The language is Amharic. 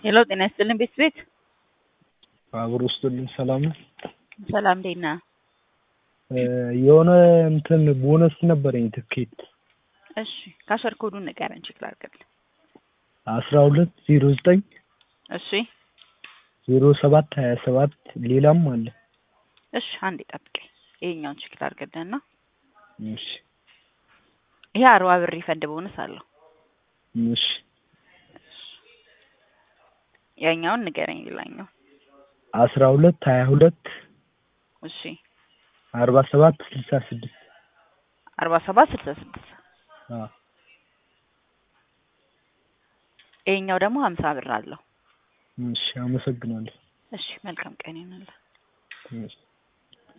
ሄሎ ጤና ይስጥልን ቤት ቤት አብሮ ውስጥልኝ ሰላም ነው። ሰላም እንዴት ነህ? የሆነ እንትን ቦነስ ነበረኝ ትኬት እሺ ካሸር ኮዱን ንገረን ቼክ ላድርግልህ። አስራ ሁለት ዜሮ ዘጠኝ እሺ ዜሮ ሰባት ሀያ ሰባት ሌላም አለ። እሺ አንዴ ጠብቀኝ ይሄኛውን ቼክ ላድርግልህና እሺ ይሄ አርባ ብር ሪፈንድ ቦነስ አለው። እሺ ያኛውን ንገረኝ ሌላኛው አስራ ሁለት ሀያ ሁለት እሺ አርባ ሰባት ስልሳ ስድስት አርባ ሰባት ስልሳ ስድስት አዎ ይሄኛው ደግሞ ሀምሳ ብር አለው። እሺ አመሰግናለሁ። እሺ መልካም ቀን ይሁንልህ። እሺ